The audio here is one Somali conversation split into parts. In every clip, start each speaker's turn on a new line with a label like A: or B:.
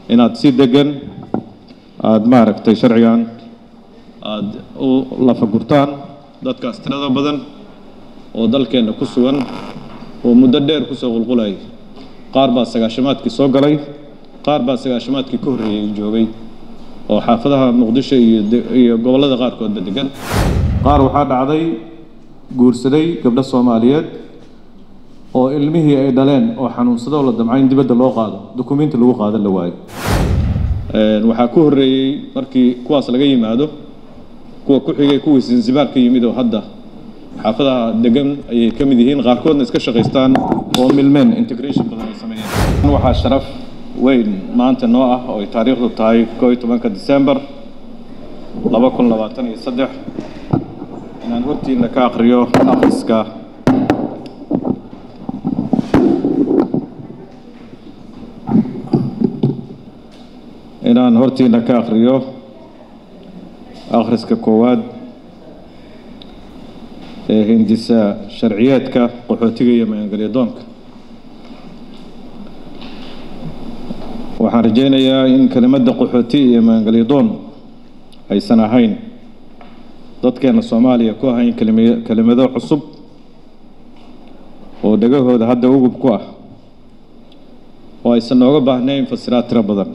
A: inaad si degan aada maaragtay sharcigan aada u lafagurtaan dadkaas tirada badan oo dalkeenna ku sugan oo muddo dheer kusoo qulqulayay qaar baa sagaashamaadkii soo galay qaar baa sagaashamaadkii ka horreeyey joogay oo xaafadaha muqdisho iyo iyo gobollada qaarkoodba degan qaar waxaa dhacday guursaday gabdho soomaaliyeed oo ilmihii ay dhaleen oo xanuunsadoo la damcay in dibadda loo qaado dukumiinti lagu qaadan la waayo waxaa ku horreeyey markii kuwaas laga yimaado kuwa ku xigay kuwii zanzibaar ka yimid oo hadda xaafadaha degan ayay ka mid yihiin qaarkoodna iska shaqaystaan oo milmeen integration badan ay sameeyeen waxaa sharaf weyn maanta noo ah oo ay taariikhdu tahay koo iyo tobanka december laba kun labaatan iyo saddex inaan hortiina ka aqriyo akhriska inaan hortiina ka akhriyo akhriska koowaad ee hindisa sharciyeedka qaxootiga iyo magangelyadoonka waxaan rajaynayaa in kelimadda qaxooti iyo magangelyadoon aysan ahayn dadkeena soomaaliya ku ahayn kelima kelimado cusub oo dhegahooda hadda ugub ku ah oo aysan nooga baahnayn fasiraad tiro badan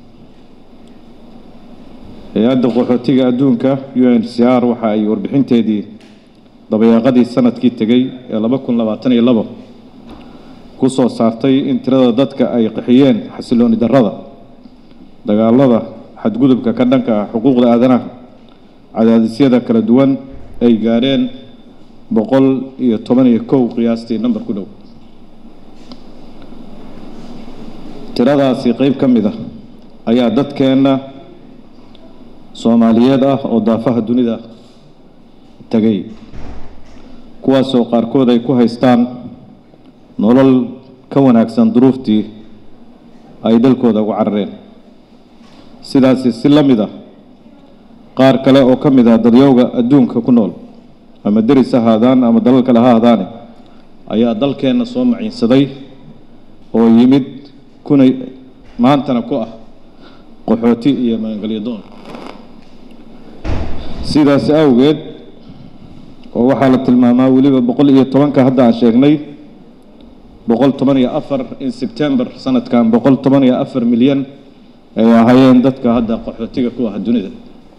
A: hay-adda qaxootiga adduunka u n c r waxa ay warbixinteedii dabayaaqadii sanadkii tegey ee laba kun labaatan iyo labo ku soo saartay in tirada dadka ay qaxiyeen xasilooni darrada dagaalada xadgudubka ka dhanka ah xuquuqda aadanaha cadaadisyada kala duwan ay gaadheen boqol iyo toban iyo kow qiyaastii namber ku dhow tiradaasi qeyb ka mid ah ayaa dadkeenna soomaaliyeed ah oo daafaha dunida tegay kuwaasoo qaarkood ay ku haystaan nolol ka wanaagsan duruuftii ay dalkooda ugu carareen sidaasi si la mid ah qaar kale oo ka mid ah dadyowga adduunka ku nool ama deris ahaadaan ama dalal kale ha ahaadaane ayaa dalkeenna soo maciinsaday oo yimid kuna maantana ku ah qaxooti iyo magangelyadoon sidaas awgeed oo waxaa la tilmaamaa weliba boqol iyo tobanka hadda aan sheegnay boqol toban iyo afar in sebtember sanadkan boqol toban iyo afar milyan ay ahaayeen dadka hadda qaxootiga ku ah dunida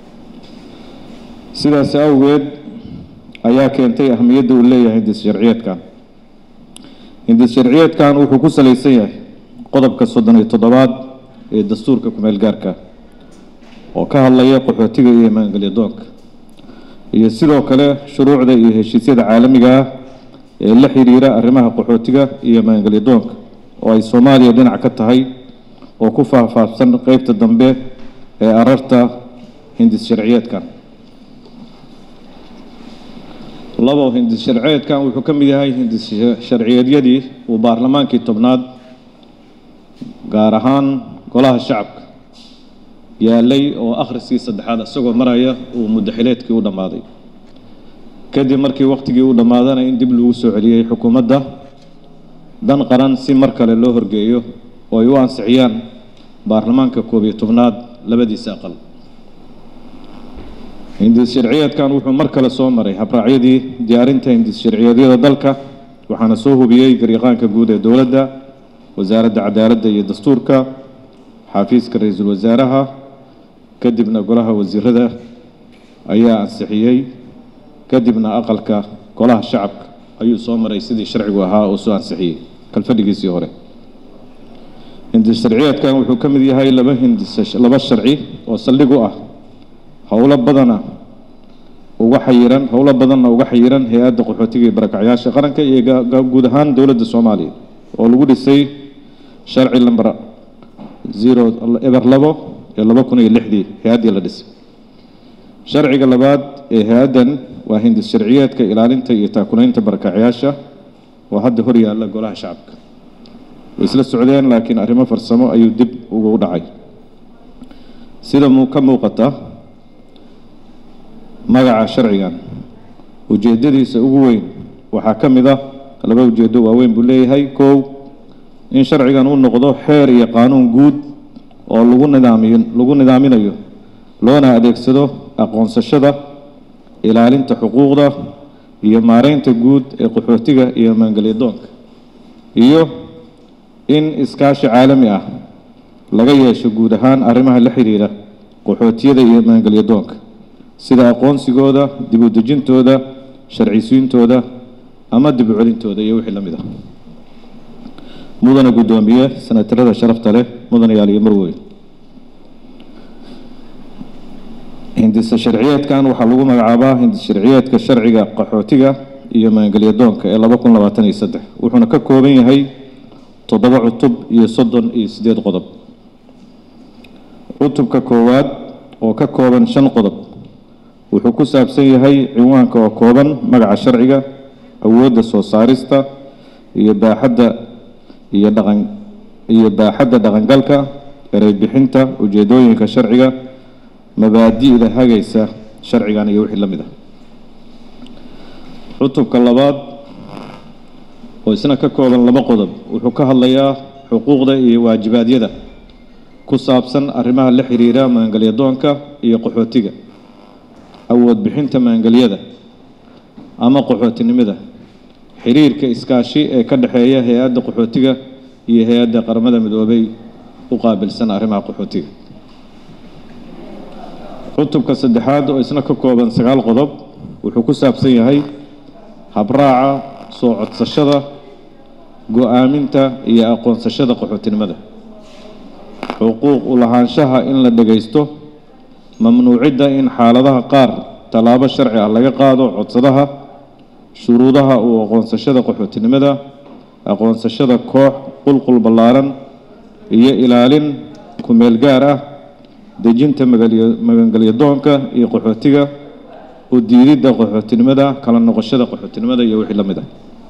A: sidaas awgeed ayaa keentay ahamiyadda uu leeyahay hindis sharciyeedkan hindis sharciyeedkan wuxuu ku salaysan yahay qodobka soddon iyo toddobaad ee dastuurka kumeel gaarka oo ka hadlaya qaxootiga iyo maangelyadoonka iyo sidoo kale shuruucda iyo heshiisyada caalamiga ah ee la xiriira arrimaha qaxootiga iyo maangelyadoonka oo ay soomaaliya dhinac ka tahay oo ku faahfaahsan qeybta dambe ee ararta hindis sharciyeedkan labo hindis sharciyeedkan wuxuu ka mid yahay hindis sharciyeedyadii uu baarlamaankii tobnaad gaar ahaan golaha shacabka yaalay oo akhriskii saddexaad isagoo maraya uu muddaxileedkii u dhammaaday kadib markii wakhtigii u dhammaadana in dib lagu soo celiyey xukuumadda dan qaran si mar kale loo horgeeyo oo ay u ansixiyaan baarlamaanka koob iyo tobnaad labadiisa aqal hindis sharciyeedkan wuxuu mar kale soo maray habraacyadii diyaarinta hindis sharciyeedyada dalka waxaana soo hubiyey garyaqaanka guud ee dowladda wasaaradda cadaaladda iyo dastuurka xafiiska ra-iisul wasaaraha kadibna golaha wasiirada ayaa ansixiyey kadibna aqalka golaha shacabka ayuu soo maray sidii sharcigu ahaa oo soo ansixiyey kalfadhigiisii hore hindis sharciyeedkan wuxuu ka mid yahay laba hindis laba sharci oo saldhig u ah howlo badana uga xayiran howlo badanna uga xayiran hay-adda qaxootiga iyo barakacyaasha qaranka iyo guud ahaan dowladda soomaaliya oo lagu dhisay sharci lamber zero eber labo iyo laba kun iyo lixdii hay-addii la dhisay sharciga labaad ee hay-addan waa hindis sharciyeedka ilaalinta iyo taakulaynta barakacyaasha oo hadda hor yaalla golaha shacabka way isla socdeen laakiin arrimo farsamo ayuu dib ugu dhacay sida muu ka muuqata magaca sharcigan ujeeddadiisa ugu weyn waxaa ka mid ah laba ujeeddo waaweyn buu leeyahay kow in sharcigan uu noqdo xeer iyo qaanuun guud oo lagu nidaamiyo lagu nidaaminayo loona adeegsado aqoonsashada ilaalinta xuquuqda iyo maareynta guud ee qaxootiga iyo maangelyadoonka iyo in iskaashi caalami ah laga yeesho guud ahaan arrimaha la xiriira qaxootiyada iyo maangelyadoonka sida aqoonsigooda dib u dejintooda sharcisiintooda ama dib u celintooda iyo wixii la mid ah mudana guddoomiye senatarada sharafta leh mudanayaal iyo marweyn hindisa sharciyeedkan waxaa lagu magacaabaa hindis sharciyeedka sharciga qaxootiga iyo maangelyadoonka ee laba kun labaatan iyo saddex wuxuuna ka kooban yahay toddoba cutub iyo soddon iyo siddeed qodob cutubka koowaad oo ka kooban shan qodob wuxuu ku saabsan yahay cinwaanka oo kooban magaca sharciga awoodda soo saarista iyo baaxadda iyo dhaqan iyo baaxadda dhaqangalka erey bixinta ujeedooyinka sharciga mabaadi'da hagaysa sharcigan iyo wixii la mid ah cutubka labaad oo isna ka kooban laba qodob wuxuu ka hadlayaa xuquuqda iyo waajibaadyada ku saabsan arrimaha la xiriira maangelyadoonka iyo qaxootiga awood bixinta maangelyada ama qaxootinimada xiriirka iskaashi ee ka dhexeeya hay-adda qaxootiga iyo hay-adda qaramada midoobay u qaabilsan arrimaha qaxootiga cutubka saddexaad oo isna ka kooban sagaal qodob wuxuu ku saabsan yahay habraaca soo codsashada go-aaminta iyo aqoonsashada qaxootinimada xuquuq u lahaanshaha in la dhagaysto mamnuucidda in xaaladaha qaar tallaabo sharci ah laga qaado codsadaha shuruudaha uu aqoonsashada qaxootinimada aqoonsashada koox qulqul ballaaran iyo ilaalin kumeel gaar ah dejinta magangelyadoonka iyo qaxootiga u diididda qaxootinimada kala noqoshada qaxootinimada iyo wixii la mid ah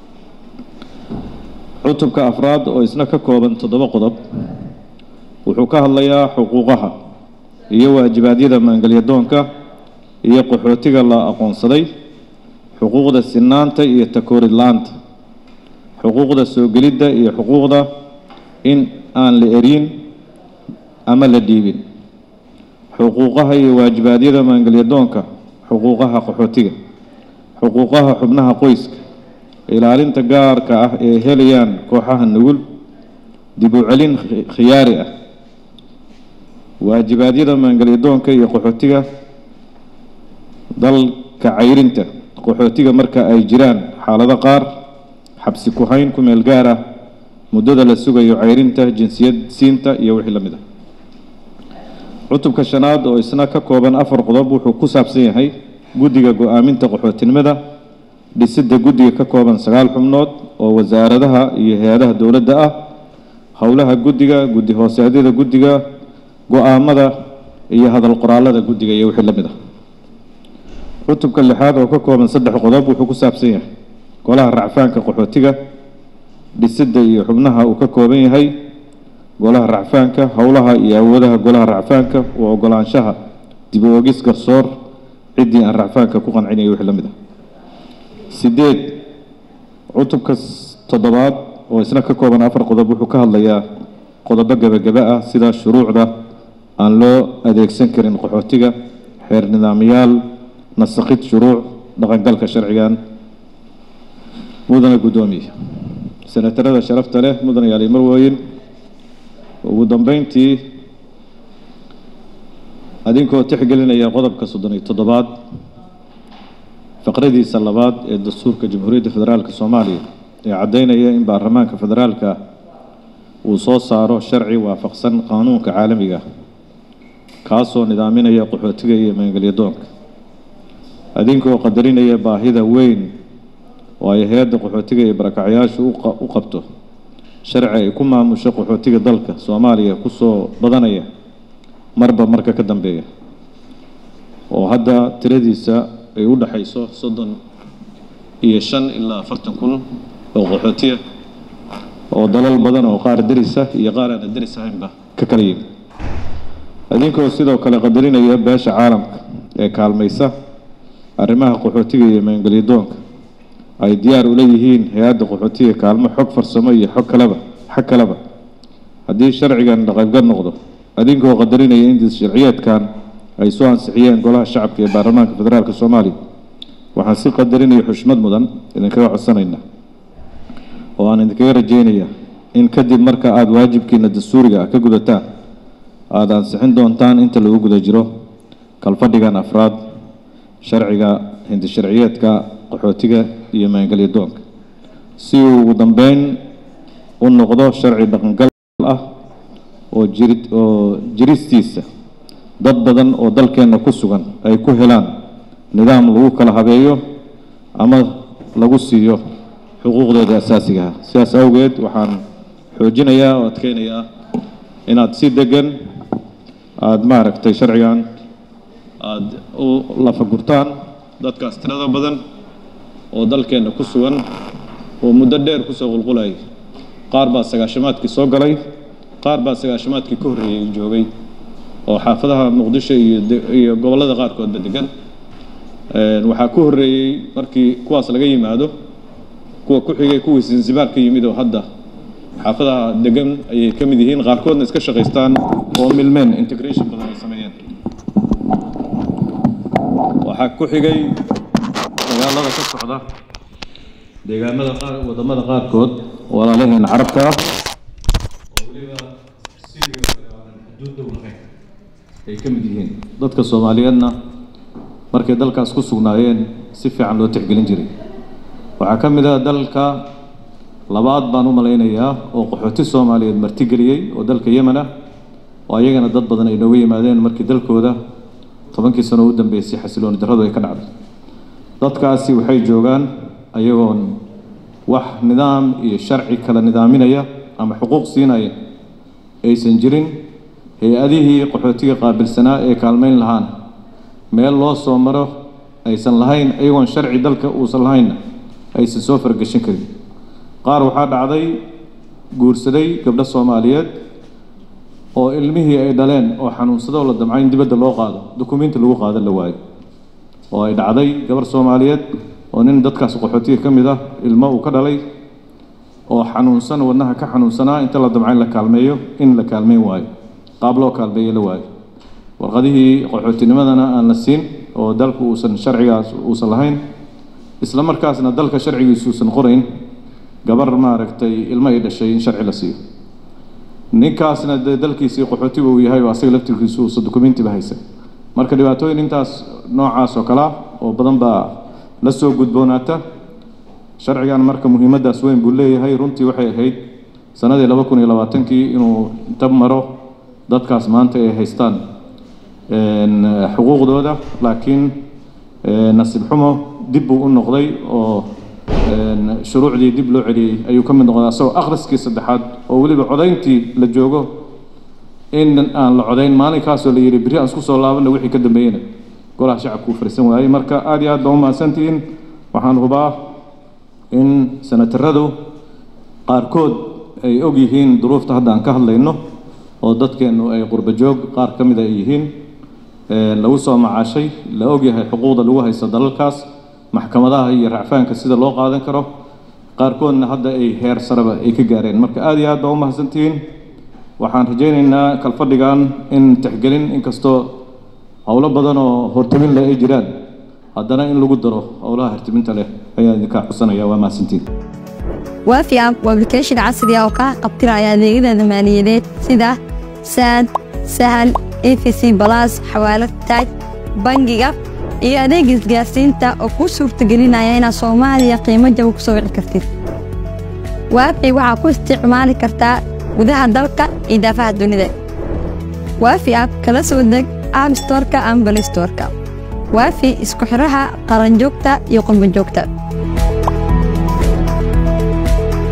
A: cutubka afraad oo isna ka kooban toddoba qodob wuxuu ka hadlayaa xuquuqaha iyo waajibaadyada maangelyadoonka iyo qaxootiga la aqoonsaday xuquuqda sinaanta iyo takoorid la-aanta xuquuqda soo gelidda iyo xuquuqda in aan la erin ama la dhiibin xuquuqaha iyo waajibaadyada maangelyadoonka xuquuqaha qaxootiga xuquuqaha xubnaha qoyska ilaalinta gaarka ah ee helayaan kooxaha nugul dib u celin khiyaari ah waajibaadyada maangelyadoonka iyo qaxootiga dalka cayrinta qaxootiga marka ay jiraan xaalado qaar xabsi ku-hayn ku meel gaar ah muddada la sugayo cayrinta jinsiyad siinta iyo wixii la mid ah cutubka shanaad oo isna ka kooban afar qodob wuxuu ku saabsan yahay guddiga go-aaminta qaxootinimada dhisidda guddiga ka kooban sagaal xubnood oo wasaaradaha iyo hay-adaha dowladda ah howlaha guddiga guddi hooseedyada guddiga go-aamada iyo hadal qoraalada guddiga iyo wixii la mid ah cutubka lixaad oo ka kooban saddex qodob wuxuu ku saabsan yahay golaha racfaanka qaxootiga dhisidda iyo xubnaha uu ka kooban yahay golaha racfaanka howlaha iyo awoodaha golaha racfaanka u ogolaanshaha dib u ogis garsoor ciddii aan racfaanka ku qancinaya wixii la mid ah sideed cutubka toddobaad oo isna ka kooban afar qodob wuxuu ka hadlayaa qodobo gebagaba ah sida shuruucda aan loo adeegsan karin qaxootiga xeer nidaamyaal nasakid shuruuc dhaqangalka sharcigan mudana guddoomiye senatarada sharafta leh mudana yaali marwooyin ugu dambeyntii adinkoo tixgelinaya qodobka soddon iyo toddobaad faqradiisa labaad ee dastuurka jamhuuriyadda federaalka soomaaliya ee caddeynaya in baarlamaanka federaalka uu soo saaro sharci waafaqsan qaanuunka caalamiga kaasoo nidaaminaya qaxootiga iyo maangelyadoonka adinkoo qadarinaya baahida weyn oo ay hay-adda qaxootiga iyo barakacyaashu u qabto sharci ay ku maamusho qaxootiga dalka soomaaliya kusoo badanaya marba marka ka dambeeya oo hadda tiradiisa ay u dhexayso soddon iyo shan ilaa afartan kun oo qaxootiya oo dalal badan oo qaar derisa iyo qaar aana deris ahaynba ka kala yimi idinkoo sidoo kale qadarinaya beesha caalamka ee kaalmaysa arrimaha qaxootiga iyo maangelyadoonka ay diyaar ula yihiin hay-adda qaxootiga kaalmo xog farsamo iyo xog kaleba xag kaleba haddii sharcigan dhaqangal noqdo adinkoo qadarinaya in sharciyeedkan ay soo ansixiyeen golaha shacabka ee baarlamaanka federaalka soomaaliya waxaan si qadarinaya xushmad mudan idinkaga codsanayna oo aan idinkaga rajeynaya in kadib marka aada waajibkiina dastuuriga ah ka gudataan aada ansixin doontaan inta lagu guda jiro kalfadhigan afraad sharciga hindi sharciyeedka qaxootiga iyo maangelya doonka si uu ugu dambeyn u noqdo sharci dhaqangal ah oo jiri oo jiristiisa dad badan oo dalkeenna ku sugan ay ku helaan nidaam lagu kala habeeyo ama lagu siiyo xuquuqdooda asaasiga ah sidaas awgeed waxaan xoojinayaa oo adkeynayaa inaad si degan aada maaragtay sharcigan aada u lafagurtaan dadkaas tirada badan oo dalkeenna ku sugan oo muddo dheer kusoo qulqulayay qaar baa sagaashamaadkii soo galay qaar baa sagaashamaadkii ka horreeyey joogay oo xaafadaha muqdisho iyo iyo gobollada qaarkoodba degan waxaa ku horreeyey markii kuwaas laga yimaado kuwa ku xigay kuwii zanzibaar ka yimid oo hadda xaafadaha degan ayay ka mid yihiin qaarkoodna iska shaqaystaan oo milmeen integration badan ay sameeyeen waxaa ku xigay dagaalada ka socda deegaamada qaar wadamada qaarkood walaalaheen carabka ah oo weliba Syria oo kale aanan xuduud dhow lahayn ay ka mid yihiin dadka soomaaliyeedna markay dalkaas ku sugnaayeen si fiican loo tixgelin jiray waxaa ka mid ah dalka labaad baan u malaynayaa oo qaxooti soomaaliyeed martigeliyey oo dalka yemen ah oo ayagana dad badan ay nooga yimaadeen markii dalkooda tobankii sano u dambeysay xasilooni darradu ay ka dhacday dadkaasi waxay joogaan ayagoon wax nidaam iyo sharci kala nidaaminaya ama xuquuq siinaya aysan jirin hay-adihii qaxootiga qaabilsanaa ee kaalmeyn lahaana meel loo soo maro aysan lahayn ayagoon sharci dalka uusan lahaynna aysan soo fargeshin karin qaar waxaa dhacday guursaday gabdho soomaaliyeed oo ilmihii ay dhaleen oo xanuunsadoo la damcay in dibadda loo qaado dukumiinti lagu qaado la waayo oo ay dhacday gabar soomaaliyeed oo nin dadkaas qaxootiga ka mid ah ilmo uu ka dhalay oo xanuunsan wadnaha ka xanuunsanaa inta la damcay in la kaalmeeyo in la kaalmeyn waayo qaab loo kaalmeeyo la waayo warqadihii qaxootinimadana aan la siin oo dalku uusan sharcigaas uusan lahayn isla markaasna dalka sharcigiisu uusan qorayn gabar maaragtay ilmo ay dhashay in sharci la siiyo ninkaasna dee dalkiisii qaxootiga uu yahay oo asaga laftirkiisu uusan dukumiintiba haysan marka dhibaatooyin intaas noocaas oo kale ah oo badan baa la soo gudboonaata sharcigan marka muhiimaddaas weyn buu leeyahay runtii waxay ahayd sanadii laba kun iyo labaatankii inuu inta maro dadkaas maanta ay haystaan xuquuqdooda laakiin nasiib xumo dib buu u noqday oo shuruucdii dib loo celiyey ayuu ka mid noqday asagoo akhriskii saddexaad oo weliba codayntii la joogo in aan la codayn maalinkaasoo la yidhi berri aan isku soo laabanna wixii ka dambeeyena golaha shacabku uu fariisan waayey marka aad iyo aad baa u mahadsantihiin waxaan hubaa in senataradu qaarkood ay og yihiin duruufta hadda aan ka hadlayno oo dadkeennu ay qurba joog qaar ka mida ay yihiin lagu soo macaashay la og yahay xuquuqda lagu haysto dalalkaas maxkamadaha iyo racfaanka sida loo qaadan karo qaarkoodna hadda ay heer sareba ay ka gaareen marka aad iyo aad baa u mahadsantihiin waxaan rajaynaynaa kalfadhigan in tixgelin inkastoo howlo badan oo hortamin leh ay jiraan haddana in lagu daro howlaha hortaminta leh ayaan idinkaa xusanaya waa mahadsantihiin
B: waafi app waa application casri ah oo kaa qabtiraya adeegyada maaliyadeed sida saad sahal efc balas xawaalad taaj bangiga iyo adeeg isgaarsiinta oo kuu suurtagelinaya inaad soomaaliya qiimo jaba ku soo wici kartid waafi waxaa ku isticmaali kartaa gudaha dalka iyo daafaha dunida waafi app kala soo deg app storka ama balistorka waafi isku xidhaha qaranjoogta iyo qurbanjoogta